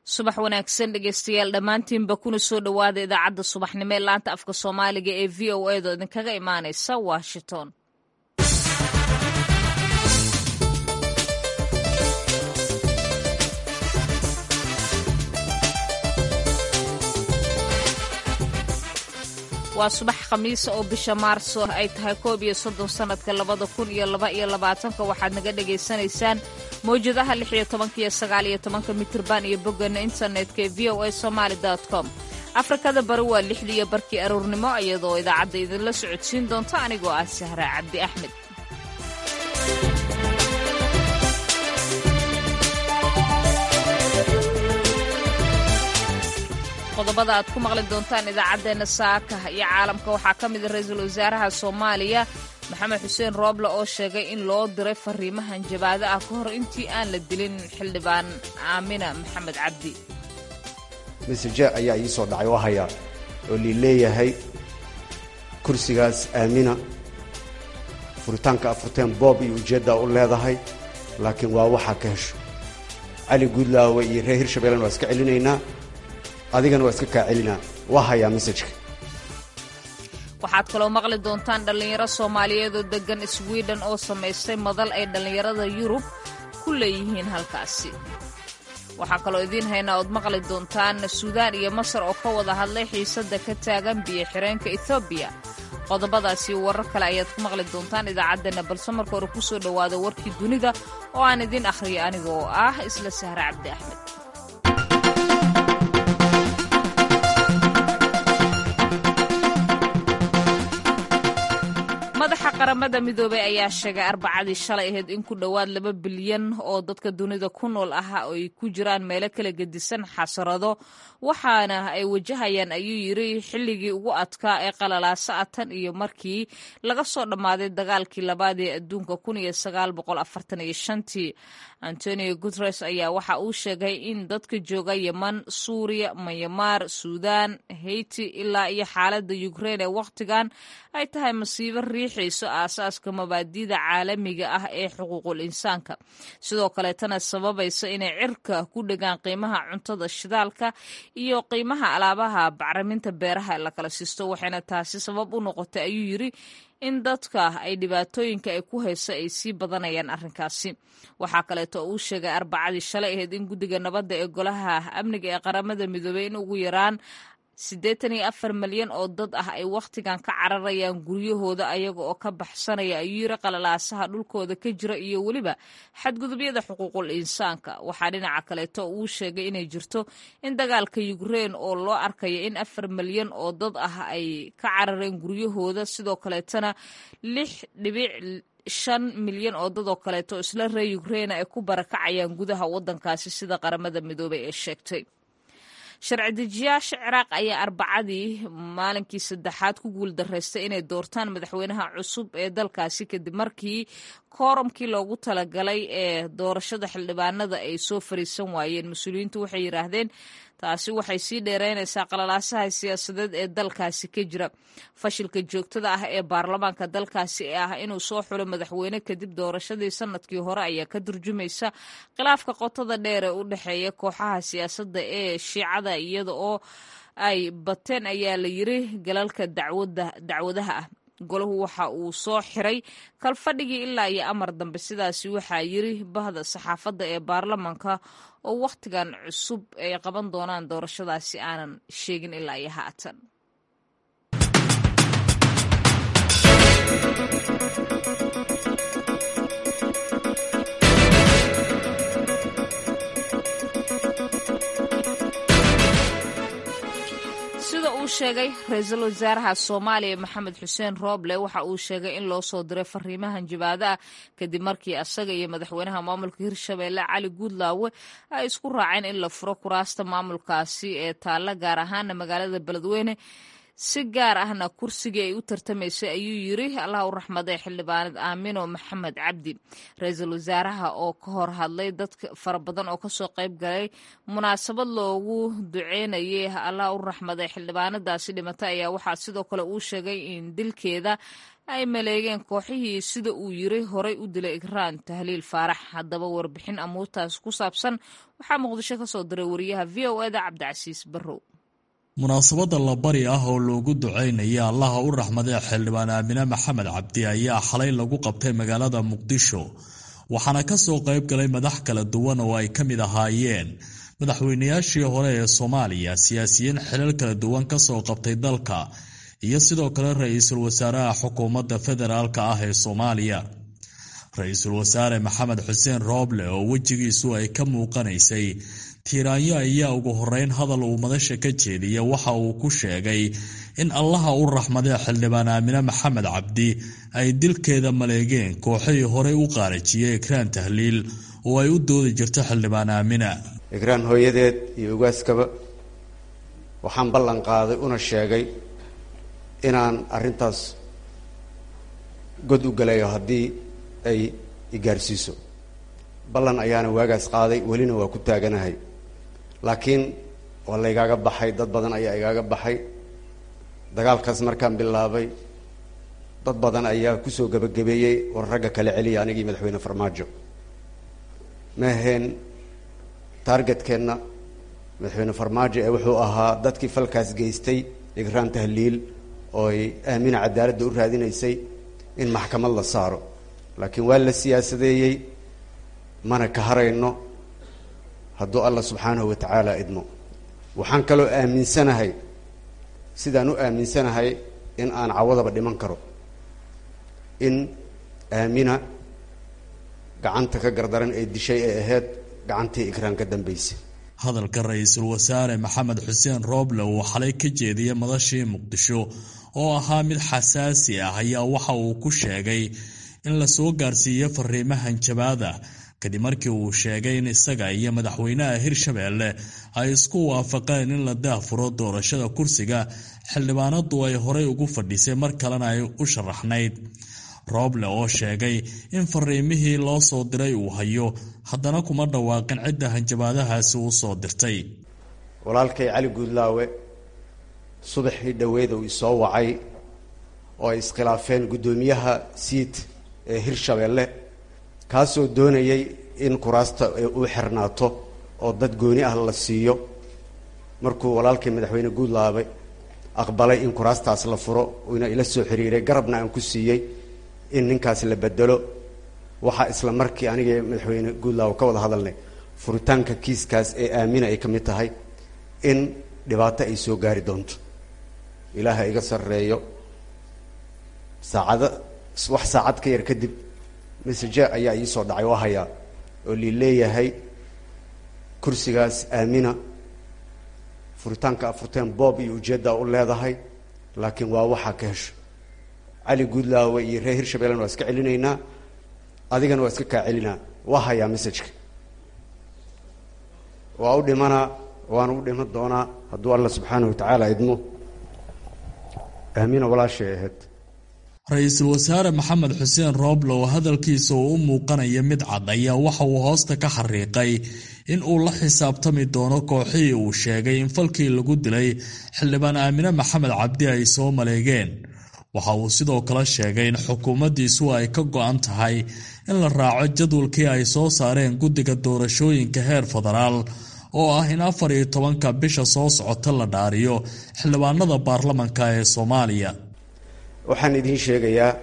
subax wanaagsan dhegeystayaal dhammaantiinba kuna soo dhowaada idaacadda subaxnimo ee laanta afka soomaaliga ee v o a do idinkaga imaanaysa washington waa subax khamiisa oo bisha maarso ay tahay koob iyo soddon sannadka labada kun iyo laba iyo labaatanka waxaad naga dhagaysanaysaan mawjadaha lix iyo tobanka iyo sagaal iyo tobanka mitirban iyo bogganna internetka ee v o a somaali com afrikada bari waa lixdii iyo barkii aroornimo iyadoo idaacadda idinla socodsiin doonta anigoo ah sahra cabdi axmed qodobada aad ku maqli doontaan idaacaddeenna saaka iyo caalamka waxaa ka mida ra-iisul wasaaraha soomaaliya maxamed xuseen rooble oo sheegay in loo diray fariimahan jabaado ah ka hor intii aan la dilin xildhibaan aamina maxamed cabdi meseje ayaa ii soo dhacay oo haya oo lii leeyahay kursigaas aamina furitaanka afurteen boob iyo ujeeddaa u leedahay laakiin waa waxaa ka hesho cali guudlaawe iyo reer hirshabeellena waa iska celinaynaa adigana waa iska kaa celinaa waa hayaa mesajka waxaad kaloo maqli doontaan dhallinyaro soomaaliyeed oo deggan swiden oo samaystay madal ay dhallinyarada yurub ku leeyihiin halkaasi waxaa kaloo idiin haynaa ood maqli doontaan suudaan iyo masar oo ka wada hadlay xiisadda ka taagan biyo xireenka ethoobiya qodobadaasi warar kale ayaad ku maqli doontaan idaacaddeenna balse marka hore ku soo dhowaada warkii dunida oo aan idiin akhriyo aniga oo ah isla sahre cabdi axmed madaxa qaramada midoobey ayaa sheegay arbacadii shalay ahayd in ku dhowaad laba bilyan oo dadka dunida ku nool ah ay ku jiraan meelo kala gedisan xasarado waxaana ay wajahayaan ayuu yiri xilligii ugu adkaa ee qalalaasa a tan iyo markii laga soo dhammaaday dagaalkii labaad ee adduunka tii antonio guteres ayaa waxa uu sheegay in dadka jooga yeman suuriya mayamaar suudaan heyti ilaa iyo xaaladda ukrein ee wakhtigan ay tahay masiibo riixayso aasaaska mabaadida caalamiga ah ee xuquuqul insaanka sidoo kaleetana sababaysa inay cirka ku dhegaan qiimaha cuntada shidaalka iyo qiimaha alaabaha bacriminta beeraha la kala siisto waxayna taasi sabab u noqotay ayuu yiri in dadka ay dhibaatooyinka ay ku hayso ay sii badanayaan arrinkaasi waxaa kaleeto uu sheegay arbacadii shalay ahayd in guddiga nabadda ee golaha amniga ee qaramada midoobey in ugu yaraan siddeetan iyo afar malyan oo dad ah ay wakhtigan ka cararayaan guryahooda ayaga oo ka baxsanaya ayuu yiri qalalaasaha dhulkooda ka jira iyo weliba xadgudubyada xuquuqul insaanka waxaa dhinaca kaleeto uu sheegay inay jirto in dagaalka yukrein oo loo arkayo in afar malyan oo dad ah ay ka carareen guryahooda sidoo kaleetana lix dhibic shan milyan oo dad oo kaleeto isla reer yukreina ay ku barakacayaan gudaha waddankaasi sida qaramada midoobey ee sheegtay sharci dejiyaasha ciraaq ayaa arbacadii maalinkii saddexaad ku guuldaraystay inay doortaan madaxweynaha cusub ee dalkaasi kadib markii kooromkii loogu talagalay ee doorashada xildhibaanada ay soo fariisan waayeen mas-uuliyiintu waxay yidhaahdeen taasi waxay sii dheereynaysaa qalalaasaha siyaasadeed ee dalkaasi ka jira fashilka joogtada ah ee baarlamaanka dalkaasi ee ah inuu soo xulo madaxweyne kadib doorashadii sanadkii hore ayaa ka turjumaysa khilaafka qotada dheer ee u dhexeeya kooxaha siyaasadda ee shiicada iyada oo ay bateen ayaa la yiri galalka dacwadaha ah golahu waxa uu soo xiray kalfadhigii ilaa iyo amar dambe sidaasi waxaa yiri bahda saxaafadda ee baarlamaanka oo wakhtigan cusub ay qaban doonaan doorashadaasi aanan sheegin ilaa iyo haatan sida uu sheegay ra-iisul wasaaraha soomaaliya maxamed xuseen rooble waxa uu sheegay in loo soo diray fariimahan jabaado ah kadib markii asaga iyo madaxweynaha maamulka hirshabeelle cali guudlaawe ay isku raaceen in la furo kuraasta maamulkaasi ee taalla gaar ahaana magaalada beledweyne si gaar ahna kursigii ay u tartamaysay ayuu yiri allah u raxmaday xildhibaanad aamino maxamed cabdi ra-iisul wasaaraha oo ka hor hadlay dad fara badan oo kasoo qayb galay munaasabad loogu duceynayay allah u raxmaday xildhibaanadaasi dhimatay ayaa waxaa sidoo kale uu sheegay in dilkeeda ay maleegeen kooxihii sida uu yiri horay u dilay ikraan tahliil faarax haddaba warbixin amuurtaas ku saabsan waxaa muqdisho ka soo diray wariyaha v o eda cabdicasiis barrow munaasabadda labari ah oo loogu ducaynaya allaha u raxmaday xildhibaan aamine maxamed cabdi ayaa xalay lagu qabtay magaalada muqdisho waxaana ka soo qayb galay madax kala duwan oo ay ka mid ahaayeen madaxweynayaashii hore ee soomaaliya siyaasiyiin xilal kala duwan ka soo qabtay dalka iyo sidoo kale ra-iisul wasaaraha xukuumadda federaalka ah ee soomaaliya ra-iisul wasaare maxamed xuseen rooble oo wejigiisu ay ka muuqanaysay tiiraanyo ayaa ugu horeyn hadal uu madasha ka jeediya waxa uu ku sheegay in allaha u raxmadee xildhibaan aamine maxamed cabdi ay dilkeeda maleegeen kooxihii horey u qaarajiyey ikraan tahliil oo ay u doodi jirto xildhibaan aamina ikraan hooyadeed iyo ugaaskaba waxaan ballan qaaday una sheegay inaan arrintaas god u galayo haddii ay igaarsiiso ballan ayaana waagaas qaaday welina waa ku taaganahay laakiin waa laygaaga baxay dad badan ayaa igaaga baxay dagaalkaas markaan bilaabay dad badan ayaa kusoo gebagabeeyey war ragga kala celiya anigii madaxweyne farmaajo ma aheen taargetkeenna madaxweyne farmaajo ee wuxuu ahaa dadkii falkaas geystay igraan tahliil oo ay aamina cadaaladda u raadinaysay in maxkamad la saaro laakiin waa la siyaasadeeyey mana ka harayno hadduu allah subxaanahu wa tacaala idmo waxaan kaloo aaminsanahay sidaan u aaminsanahay in aan cawadaba dhiman karo in aamina gacanta ka gardaran ee dishay ee ahayd gacantii ikraan ka dambaysay hadalka ra-iisul wasaare maxamed xuseen rooble uu xalay ka jeediyey madashii muqdisho oo ahaa mid xasaasi ah ayaa waxa uu ku sheegay in la soo gaarsiiyo fariimahan jabaada kadib markii uu sheegay in isaga iyo madaxweynaha hirshabeelle ay isku waafaqeen in la daafuro doorashada kursiga xildhibaanadu ay horey ugu fadhisay mar kalena ay u sharaxnayd rooble oo sheegay in fariimihii loo soo diray uu hayo haddana kuma dhawaaqin cidda hanjabaadahaasi uu soo dirtay walaalkay cali guudlaawe subaxii dhoweed uu isoo wacay oo ay iskhilaafeen guddoomiyaha siid ee hirshabeelle kaasoo doonayay in kuraasta uu xirnaato oo dad gooni ah la siiyo markuu walaalkay madaxweyne guudlaawe aqbalay in kuraastaas la furo uuna ila soo xiriiray garabna aan ku siiyey in ninkaas la bedelo waxaa isla markii anigii madaxweyne guudlaawe ka wada hadalnay furitaanka kiiskaas ee aamina ay ka mid tahay in dhibaato ay soo gaari doonto ilaaha iga sarreeyo saacado wax saacad ka yar kadib message ayaa iisoo dhacay oo hayaa oo lii leeyahay kursigaas aamina furitaanka afurteen boob iyo ujeeddaa u leedahay laakiin waa waxaa ka hesho cali guudlaawe iyo reer hirshabellena waa iska celinaynaa adigana waa iska kaa celinaa waa hayaa messajeka waa u dhimanaa waana u dhiman doonaa hadduu alla subxaana wa tacaala idmo aamina walaashay ahayd ra-iisul wasaare maxamed xuseen rooble oo hadalkiisa uu u muuqanaya mid cad ayaa waxa uu hoosta ka xariiqay in uu la xisaabtami doono kooxihii uu sheegay in falkii lagu dilay xildhibaan aamine maxamed cabdi ay soo maleegeen waxa uu sidoo kale sheegay in xukuumaddiisu ay ka go-an tahay in la raaco jadwalkii ay soo saareen guddiga doorashooyinka heer federaal oo ah in afar iyo tobanka bisha soo socota la dhaariyo xildhibaanada baarlamanka ee soomaaliya waxaan idiin sheegayaa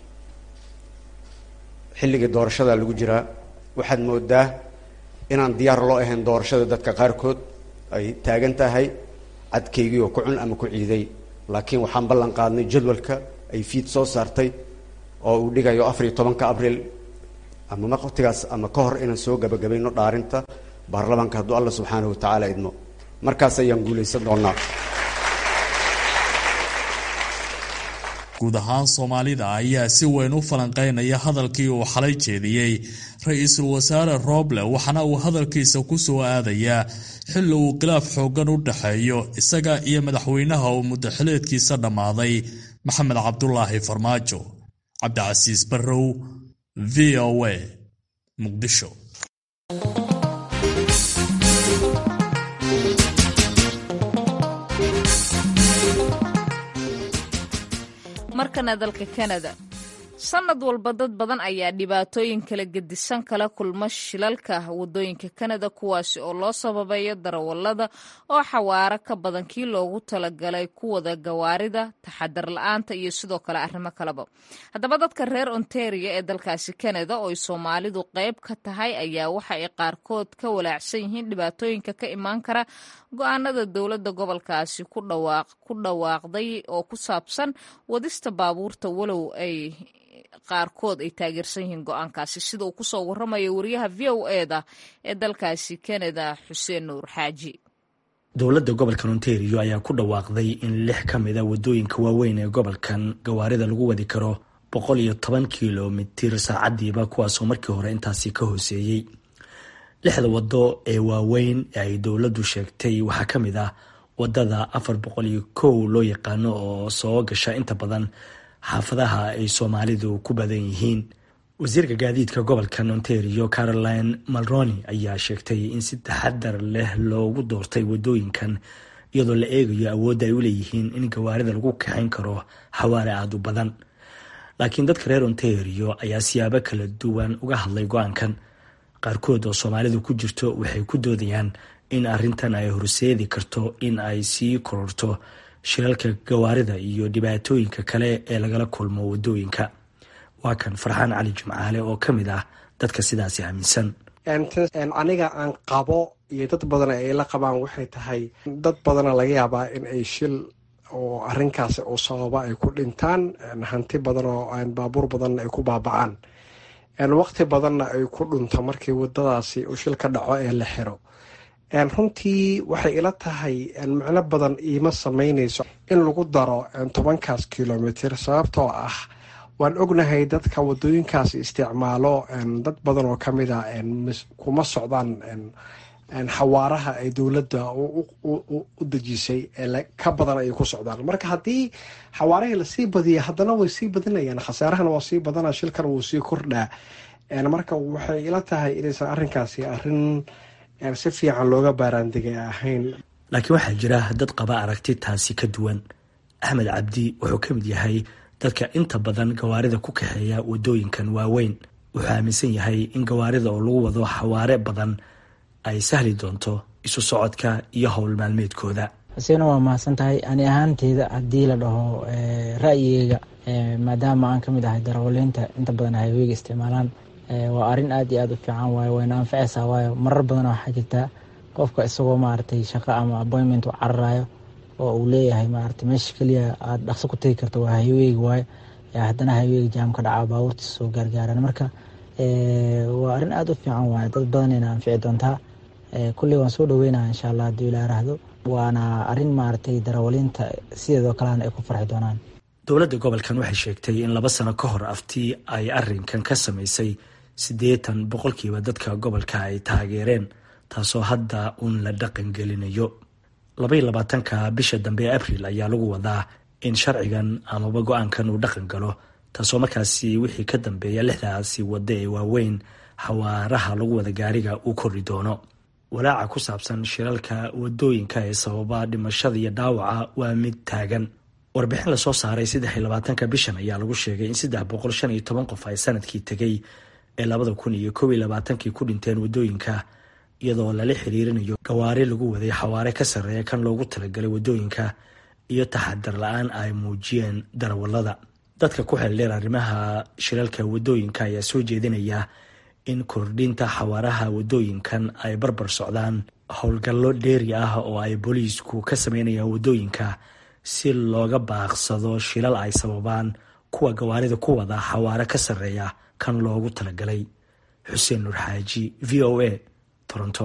xilligii doorashada lagu jiraa waxaad moodaa inaan diyaar loo ahayn doorashada dadka qaarkood ay taagan tahay cadkaygii oo ku cun ama ku ciiday laakiin waxaan ballan qaadnay jadwalka ay fiid soo saartay oo uu dhigayo afar iyo tobanka abriil ama waqtigaas ama ka hor inaan soo gabagabayno dhaarinta baarlamaanka hadduu alla subxaanahu wa tacaala idmo markaas ayaan guulaysan doonaa guud ahaan soomaalida ayaa si weyn u falanqeynaya hadalkii uu xalay jeediyey ra-iisul wasaare rooble waxaana uu hadalkiisa ku soo aadayaa xilli uu khilaaf xooggan u dhexeeyo isaga iyo madaxweynaha uu muddaxileedkiisa dhammaaday maxamed cabdulaahi farmaajo cabdicasiis barrow v o a muqdisho markana dalka kanada sanad walba dad badan ayaa dhibaatooyin kala gedisan kala kulma shilalka wadooyinka kanada kuwaasi oo loo sababeeyo darawallada oo xawaaro ka badan kii loogu talagalay kuwada gawaarida taxadar la-aanta iyo sidoo kale arrimo kaleba haddaba dadka reer ontario ee dalkaasi kanada oo ay soomaalidu qayb ka tahay ayaa waxa ay qaarkood ka walaacsan yihiin dhibaatooyinka ka imaan kara go-aanada dowladda gobolkaasi ku dhawaaqday oo ku saabsan wadista baabuurta walow ay qaarkood ay taageersan yihiin go-aankaasi sida uu kusoo waramayo wariyaha v o eda ee dalkaasi kanada xuseen nuur xaaji dowladda gobolkan ontario ayaa ku dhawaaqday in lix ka mid a wadooyinka waaweyn ee gobolkan gawaarida lagu wadi karo boqol iyo toban kilomitir saacadiiba kuwaasoo markii hore intaasi ka hooseeyey lixda wado ee waaweyn ee ay dowladdu sheegtay waxaa ka mid ah wadada afar boqol iyo kow loo yaqaano oo soo gasha inta badan xaafadaha ay soomaalidu ku badan yihiin wasiirka gaadiidka gobolkan ontario caroline malroni ayaa sheegtay in si taxadar leh loogu doortay wadooyinkan iyadoo la eegayo awoodda ay u leeyihiin in gawaarida lagu kaxayn karo xawaare aada u badan laakiin dadka reer ontario ayaa siyaabo kala duwan uga hadlay go-aankan qaarkood oo soomaalidu ku jirto waxay ku doodayaan in arrintan ay horseedi karto in ay sii kororto shilalka gawaarida iyo dhibaatooyinka kale ee lagala kulmo wadooyinka waa kan farxaan cali jimcaale oo ka mid ah dadka sidaasi aaminsan aniga aan qabo iyo dad badan ay la qabaan waxay tahay dad badana laga yaabaa in ay shil oo arinkaasi oo sababa ay ku dhintaan hanti badan oo baabuur badanna ay ku baabacaan waqti badanna ay ku dhunto markii wadadaasi uu shil ka dhaco ee la xiro runtii waxay ila tahay macno badan iima sameyneyso in lagu daro tobankaas kilomitr sababtoo ah waan ognahay dadka wadooyinkaas isticmaalo dad badan oo kamid a kuma socdaan xawaaraha ay dowladda u dejisay ka badan ayay ku socdaan marka haddii xawaarahii lasii badiya haddana way sii badinayaan khasaarahana waa sii badana shilkan wuu sii kordhaa marka waxay ila tahay inaysan arrinkaasi arrin si fiican looga baaraandigay ahayn laakiin waxaa jira dad qaba aragti taasi ka duwan axmed cabdi wuxuu ka mid yahay dadka inta badan gawaarida ku kaxeeya wadooyinkan waaweyn wuxuu aaminsan yahay in gawaarida oo lagu wado xawaare badan ay sahli doonto isu socodka iyo howl maalmeedkooda xuseen waa mahadsan tahay ani ahaanteyda haddii la dhaho ra'yigeyga maadaama aan kamid ahay darawaliinta inta badan hayweyga isticmaalaan waa arrin aad iyo aad u fiican waayo wayna anfaceysaa waayo marar badan waxaa jirtaa qofka isagoo maaragtay shaqo ama appointment u cararayo oo uu leeyahay maaragtay meesha keliya aada dhaqso ku tegi karto waa hayweyga waayo haddana hayweyga jaam ka dhaca baabuurtiisa soo gaargaaran marka waa arrin aada u fiican waayo dad badanayna anfici doontaa kulley waan soo dhaweynaya insha allah hadduu ilaa raahdo waana arrin maaragtay darawaliinta sideedoo kalena ay ku farxi doonaan dowladda gobolkan waxay sheegtay in laba sano ka hor aftii ay arrinkan ka samaysay siddeetan boqolkiiba dadka gobolka ay taageereen taasoo hadda uun la dhaqan gelinayo labaiyo labaatanka bisha dambe ee abril ayaa lagu wadaa in sharcigan amaba go-aankan uu dhaqan galo taasoo markaasi wixii ka dambeeya lixdaasi waddo ee waaweyn xawaaraha lagu wada gaariga uu kordhi doono walaaca ku saabsan shilalka wadooyinka ee sababa dhimashada iyo dhaawaca waa mid taagan warbixin lasoo saaray saddex iyo labaatanka bishan ayaa lagu sheegay in saddex boqol shan iyo toban qof ay sanadkii tegay ee labada kun iyo kow iyo labaatankii ku dhinteen wadooyinka iyadoo lala xiriirinayo gawaari lagu waday xawaare ka sarreeya kan loogu talagalay wadooyinka iyo taxadar la-aan ay muujiyeen darawallada dadka ku xeeldheer arrimaha shilalka wadooyinka ayaa soo jeedinaya in kordhinta xawaaraha wadooyinkan ay barbar socdaan howlgallo dheeri ah oo ay booliisku ka sameynayaan wadooyinka si looga baaqsado shilal ay sababaan kuwa gawaarida ku wada xawaare ka sarreeya kan loogu talagalay xuseen nur xaaji v o a toronto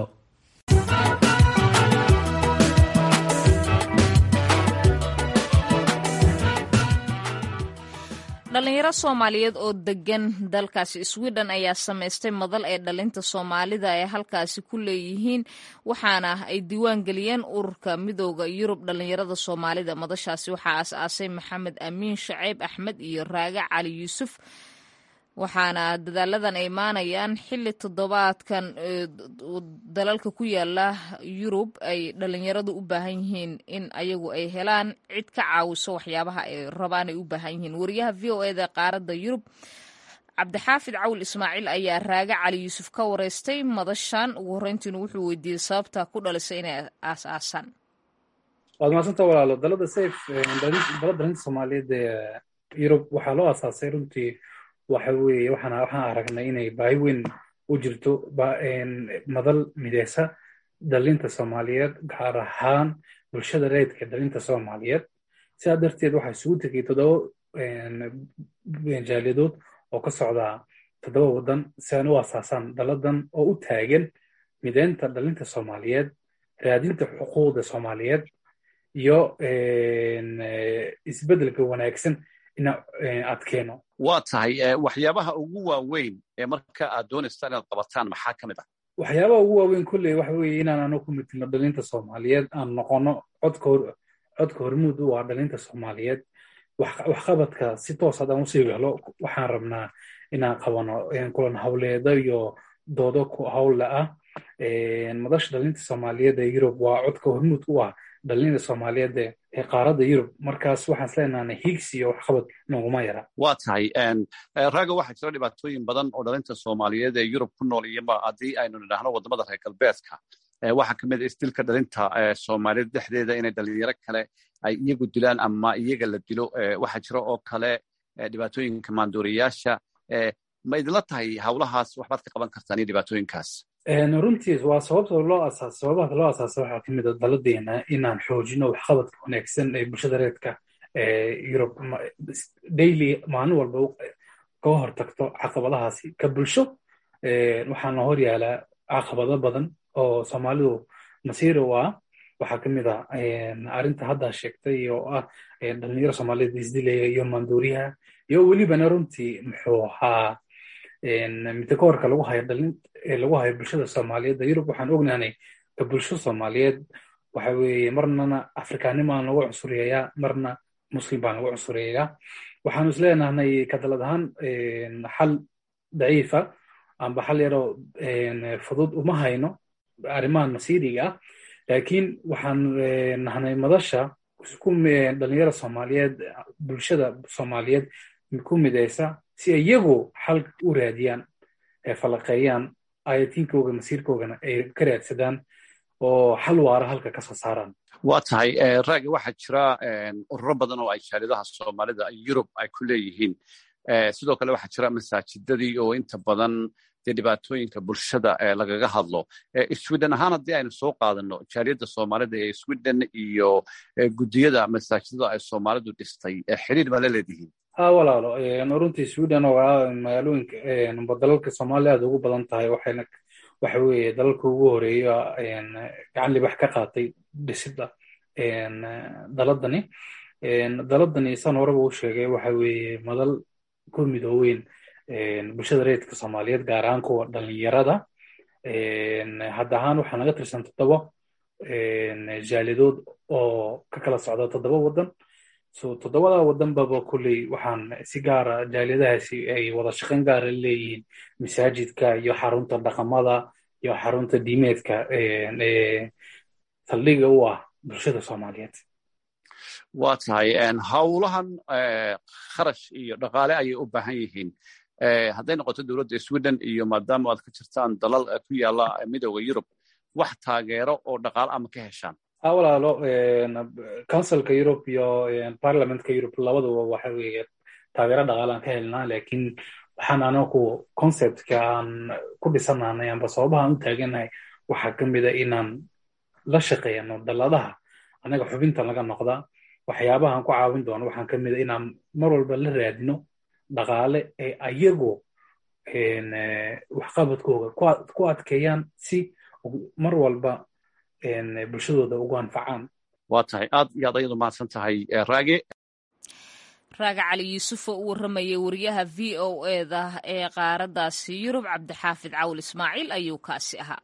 dhalinyaro soomaaliyeed oo degan dalkaasi sweden ayaa samaystay madal ee dhalinta soomaalida ay halkaasi ku leeyihiin waxaana ay diiwaan geliyeen ururka midooda yurub dhalinyarada soomaalida madashaasi waxaa aas-aasay maxamed amiin shaceyb axmed iyo raage cali yuusuf waxaana dadaaladan ay imaanayaan xili toddobaadkan dalalka ku yaala yurub ay dhalinyaradu u baahan yihiin in ayagu ay helaan cid ka caawiso waxyaabaha ay rabaan ay u baahan yihiin wariyaha v o eda qaaradda yurub cabdixaafid cawl ismaaciil ayaa raage cali yuusuf ka wareystay madashan ugu horreyntiina wuxuu weydiiyey sababta ku dhalisay inay aas-aasaan waad mahadsanta walaalo dalada safe dalada dalinta soomaaliyeed ee yurub waxaa loo aasaasay runtii waxa weeye waxaan waxaan aragnay inay baahi weyn u jirto madal mideysa dalinta soomaaliyeed gaar ahaan bulshada reedka dalinta soomaaliyeed sidaa darteed waxaa isugu tegay toddoba jaaliyadood oo ka socda toddoba waddan si aan u asaasaan daladan oo u taagan mideynta dalinta soomaaliyeed raadinta xuquuqda soomaaliyeed iyo isbeddelka wanaagsan ina adkeeno waa tahay waxyaabaha ugu waaweyn ee marka aad doonaysaan inaad qabataan maxaa ka mid ah waxyaabaha ugu waaweyn kolley waxa weeye inaan anu ku mitino dhalinta soomaaliyeed aan noqono codka codka hormuud u ah dhalinta soomaaliyeed waxqabadka si toos haddaan usii helo waxaan rabnaa inaan qabano kulan hawleedo iyo doodo hawle ah madasha dhalinta soomaaliyeed ee yurub waa codka hormuud u ah dhalinta soomaaliyeed ee qaaradda yurub markaas waxaan isleenahay higsi iyo waxqabad noguma yara waa tahay raaga waxaa jira dhibaatooyin badan oo dhalinta soomaaliyeed ee yurub ku nool iyoba haddii aynu nidhaahno waddamada reer galbeedka waxaa ka mid a isdilka dhalinta soomaaliyeed dhexdeeda inay dhalinyaro kale ay iyagu dilaan ama iyaga la dilo waxaa jira oo kale dhibaatooyinka maanduuriyaasha ma idinla tahay hawlahaas waxbaad ka qaban kartaan iyo dhibaatooyinkaas runtii waa sababta loo asaas sababaha loo asaasa waxaa ka mid a daladeena inaan xoojino waxqabadka wanaagsan ee bulshada reedka ee yurub daily maalin walba kaga hortagto caqabadahaasi ka bulsho waxaana hor yaalaa caqabado badan oo soomaalidu masiiri u ah waxaa ka mid a arrinta haddaa sheegtay oo ah dhalinyaro soomaaliyeed isdilaya iyo maanduuriyaha iyo welibana runtii muxuu ahaa midkoorka lagu hayo dhalin lagu hayo bulshada soomaaliyeed yurub waxaan ognaanay ka bulsho soomaaliyeed waxa weeye marnana afrikaanimaan lagu cunsuryayaa marna muslim baan lagu cunsuryayaa waxaanu isleenahnay ka dalad ahaan xal daciifa amba xal yaroo fudud uma hayno arrimahan masiiriga ah laakiin waxaan nahnay madasha dhalinyara soomaaliyeed bulshada soomaaliyeed ku mideysa si iyagu xal u raadiyaan falaqeeyaan ayatiinkooga masiirkoogana ay ka raadsadaan oo xal waara halka ka soo saaraan waa tahay raagi waxaa jira ururo badan oo ay jaalidaha soomaalida yurub ay ku leeyihiin sidoo kale waxaa jira masaajidadii oo inta badan dee dhibaatooyinka bulshada lagaga hadlo sweden ahaan haddii aynu soo qaadano jaaliyadda soomaalida ee sweden iyo guddiyada masaajidada ay soomaalidu dhistay xiriir ma la leedihiin ha walaalo runtii sweden oo ah magaalooyinka dalalka soomaaliya aad ugu badan tahay waxayna waxa weeye dalalka ugu horeeya gacan libax ka qaatay dhisidda daladani daladani san horeba u sheegay waxa weeye madal ku midooweyn bulshada reedka soomaaliyeed gaar ahaan kuwa dhalinyarada hadda ahaan waxaa naga tirsan toddoba jaalidood oo ka kala socda toddoba waddan so toddobada waddanbaba kolley waxaan si gaara jaaliyadahaasi ay wada shaqayn gaara leeyihiin masaajidka iyo xarunta dhaqamada iyo xarunta diimeedka ee saldhiga u ah bulshada soomaaliyeed waa tahay howlahan kharash iyo dhaqaale ayay u baahan yihiin hadday noqoto dowladda sweden iyo maadaama aad ka jirtaan dalal ku yaala midooda yurub wax taageero oo dhaqaale ama ka heshaan ha walaalo councilka yurub iyo parliamentka yurub labaduba waxa weeye taageero dhaqaalaan ka helnaa laakiin waxaan anaku conceptka aan ku dhisanahnay amba sababahaan u taaganahay waxaa ka mida inaan la shaqeeyano dalladaha annaga xubinta laga noqda waxyaabahaan ku caawin doono waxaan ka mida inaan mar walba la raadino dhaqaale ee ayagu waxqabadkooga ku adkeeyaan si mar walba bulshadooda ugu anfacaan waa tahay aad iyo aad ayadu mahadsan tahay raage raaga cali yuusuf oo u warramayay wariyaha v o eda ee qaaraddaasi yurub cabdixaafid cawl ismaaciil ayuu kaasi ahaa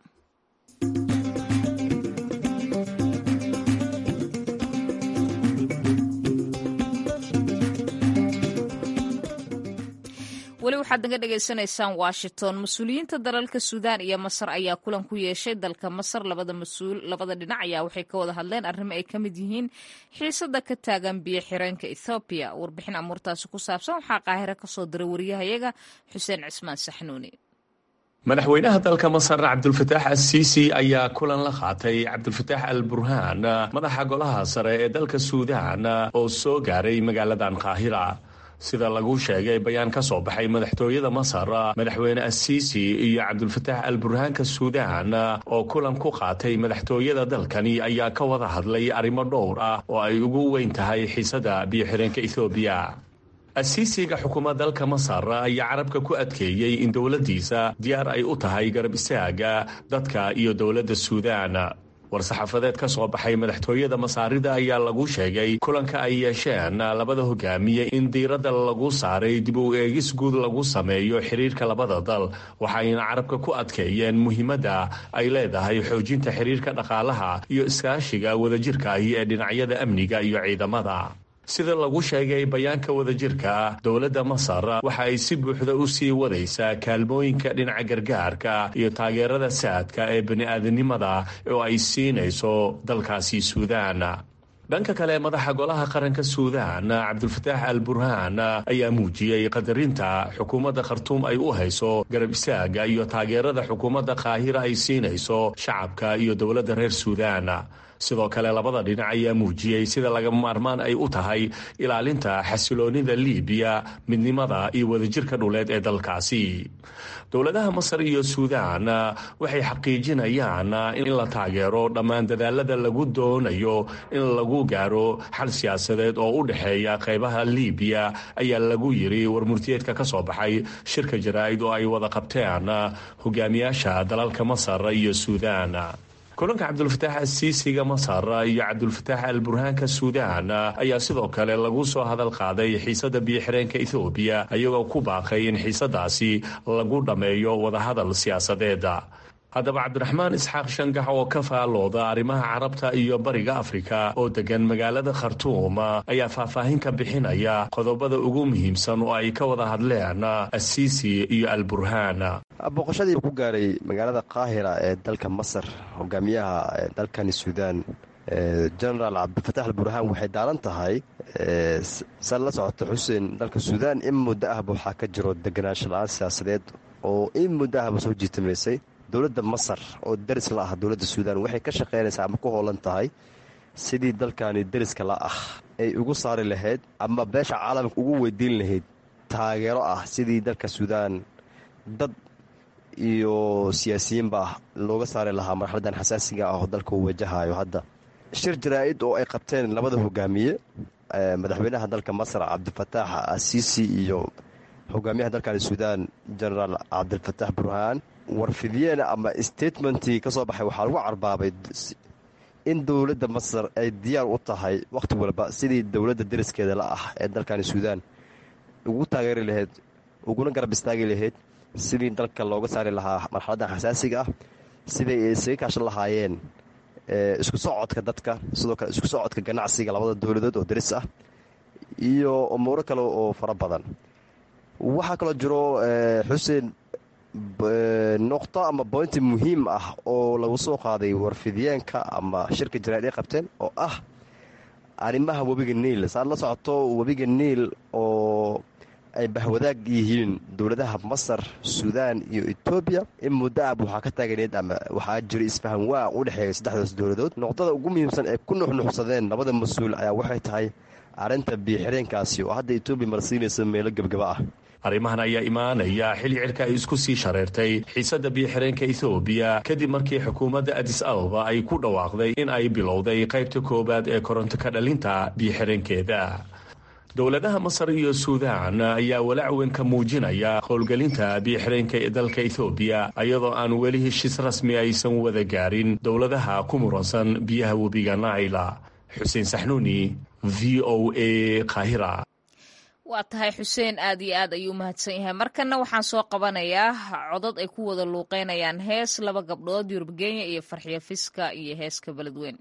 weli waxaad naga dhagaysanaysaan washington mas-uuliyiinta dalalka suudaan iyo masar ayaa kulan ku yeeshay dalka masar labada mas-uul labada dhinac ayaa waxay ka wada hadleen arrimo ay ka mid yihiin xiisada ka taagan biyo xireenka ethoobiya warbixin amuurtaasi ku saabsan waxaa qaahiro kasoo diray wariyahayaga xuseen cismaan saxnuuni madaxweynaha dalka masar cabdulfataax assiisi ayaa kulan la qaatay cabdulfataax al burhaan madaxa golaha sare ee dalka suudaan oo soo gaaray magaaladan qaahira sida lagu sheegay bayaan ka soo baxay madaxtooyada masar madaxweyne assiisi iyo cabdulfataax al burhaanka suudaan oo kulan ku qaatay madaxtooyada dalkani ayaa ka wada hadlay arrimo dhowr ah oo ay ugu weyn tahay xiisada biyo-xireenka ethoobiya asiisiga xukuumad dalka masar ayaa carabka ku adkeeyey in dowladdiisa diyaar ay u tahay garab istaaga dadka iyo dowladda suudaan war-saxaafadeed ka soo baxay madaxtooyada masaarida ayaa lagu sheegay kulanka ay yeesheen labada hogaamiye in diiradda lagu saaray dib u eegis guud lagu sameeyo xiriirka labada dal waxayna carabka ku adkeeyeen muhiimadda ay leedahay xoojinta xiriirka dhaqaalaha iyo iskaashiga wadajirka ahi ee dhinacyada amniga iyo ciidamada sida lagu sheegay bayaanka wadajirka dowladda masar waxa ay si buuxda u sii wadaysaa kaalmooyinka dhinaca gargaarka iyo taageerada saadka ee bani-aadanimada oo ay siinayso dalkaasi suudaan dhanka kale madaxa golaha qaranka suudaan cabdulfataax al burhaan ayaa muujiyey qadarinta xukuumadda khartuum ay u hayso garab istaaga iyo taageerada xukuumadda qaahira ay siinayso shacabka iyo dowladda reer suudaan sidoo kale labada dhinac ayaa muujiyey sida lagama maarmaan ay u tahay ilaalinta xasiloonida liibiya midnimada iyo wadajirka dhuleed ee dalkaasi dowladaha masar iyo suudaan waxay xaqiijinayaan in la taageero dhammaan dadaalada lagu doonayo in lagu gaaro xal siyaasadeed oo u dhexeeya qaybaha liibiya ayaa lagu yiri warmurtiyeedka ka soo baxay shirka jaraa'id oo ay wada qabteen hogaamiyaasha dalalka masar iyo suudaan kulanka cabdulfataax asiisiga masar iyo cabdulfataax al burhaanka suudaan ayaa sidoo kale lagu soo hadal qaaday xiisada biyo-xireenka ethoobiya iyagoo ku baaqay in xiisadaasi lagu dhammeeyo wadahadal siyaasadeeda haddaba cabdiraxmaan isxaaq shangax oo ka faalooda arrimaha carabta iyo bariga afrika oo degan magaalada khartuum ayaa faahfaahin ka bixinaya qodobada ugu muhiimsan oo ay ka wada hadleen asiisi iyo al burhaan booqashadii ku gaaray magaalada qaahira ee dalka masar hogaamiyaha dalkani suudaan genaraal cabdilfatax al burhaan waxay daaran tahay sa la socota xuseen dalka suudaan in muddo ahba waxaa ka jiro deganaansho la-aan siyaasadeed oo in muddo ahba soo jiitamaysay dowladda masar oo deris la ah dowladda suudaan waxay ka shaqaynaysaa ama ku hoolan tahay sidii dalkani deriska la ah ay ugu saari lahayd ama beesha caalamka ugu weydiin lahayd taageero ah sidii dalka suudaan dad iyo siyaasiyiinba looga saari lahaa marxaladan xasaasiga ah oo dalka uu wajahayo hadda shir jaraa-id oo ay qabteen labada hogaamiye madaxweynaha dalka masar cabdifataax asiisi iyo hogaamiyaha dalkani suudaan genaraal cabdilfataax burhaan warfidyeena ama statementii ka soo baxay waxaa lagu carbaabay in dowladda masar ay diyaar u tahay wakhti walba sidii dowladda deriskeeda la ah ee dalkani suudaan ugu taageeri lahayd uguna garab istaagi lahayd sidii dalka looga saari lahaa marxaladdan xasaasiga ah siday ay isaga kaashan lahaayeen isku socodka dadka sidoo kale isku socodka ganacsiga labada dowladood oo deris ah iyo umuuro kale oo fara badan waxaa kaloo jiro xuseen noqto ama boynti muhiim ah oo lagu soo qaaday warfidyaenka ama shirka jaraa'id ay qabteen oo ah arrimaha webiga niil saad la socoto webiga niil oo ay bahwadaag yihiin dowladaha masar suudaan iyo etoobiya in muddo ab waxaa ka taaganeed ama waxaa jira isfahan waa u dhexeeya saddexdaas dowladood noqdada ugu muhiimsan ee ku nuxnuxsadeen labada mas-uul ayaa waxay tahay arrinta biyo-xireenkaasi oo hadda etoobiya marsiinaysa meelo gebgaba ah arrimahan ayaa imaanaya xilli cirka ay isku sii shareertay xiisadda biyo-xireenka ethoobiya kadib markii xukuumadda adis ababa ay ku dhawaaqday in ay bilowday qaybta koowaad ee koronto ka dhalinta biyo-xireenkeeda dowladaha masar iyo suudaan ayaa walaac weyn ka muujinaya howlgelinta biyo-xireenka ee dalka ethoobiya iyadoo aan weli heshiis rasmi aysan wada gaarin dowladaha ku muransan biyaha webiga naila xuseen saxnuuni v o a kahira waa tahay xuseen aad iyo aad ayuu mahadsan yahay markanna waxaan soo qabanayaa codad ay ku wada luuqeynayaan hees laba gabdhood yurub kenya iyo farxiyo fiska iyo heeska beledweyn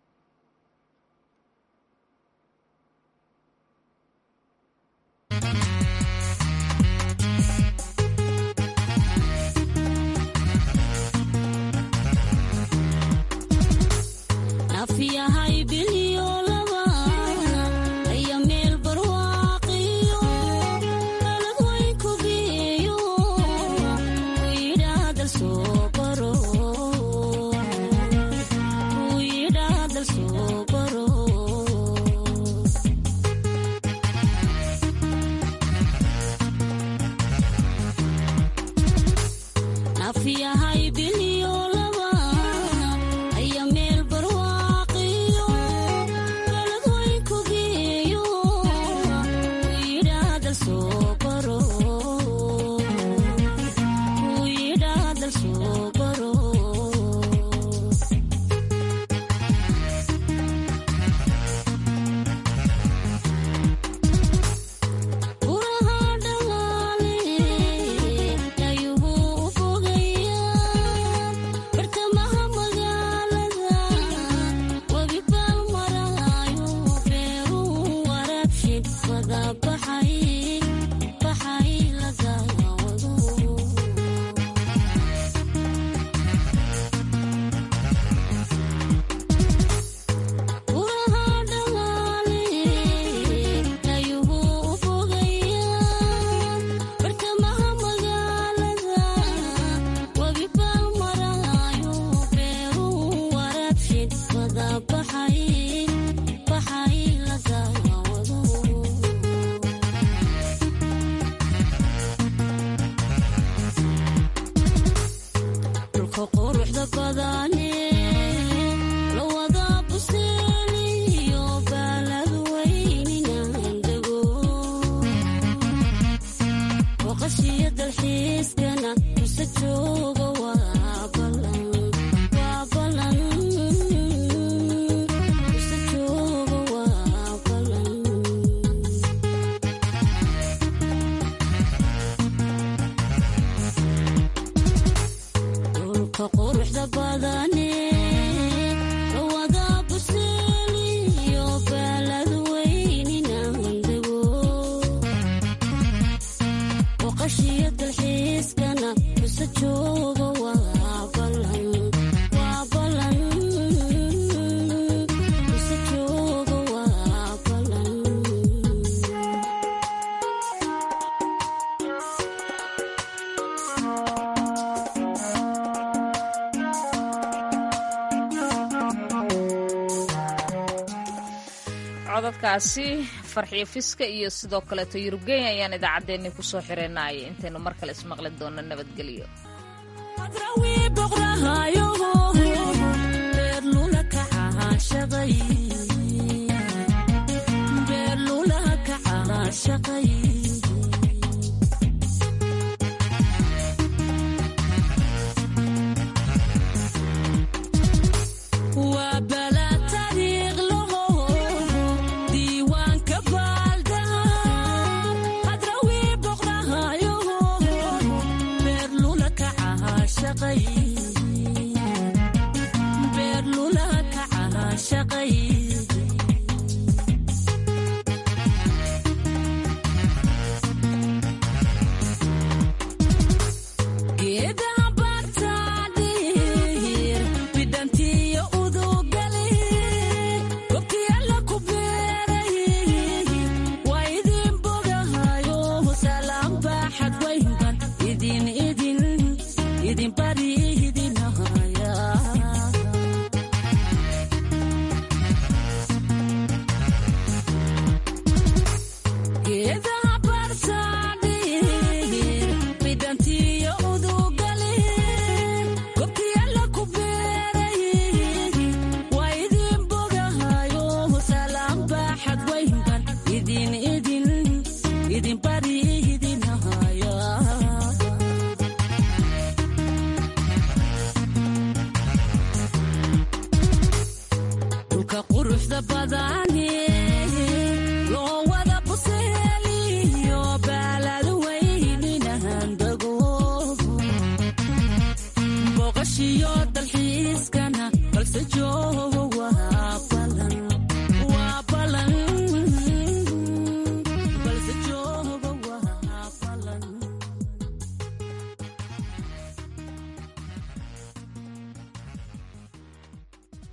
codadkaasi farxiyo fiska iyo sidoo kaleeto yurubgenya ayaan idaacaddeenni ku soo xireynaya intaynu mar kale ismaqli doonno nabadgelyo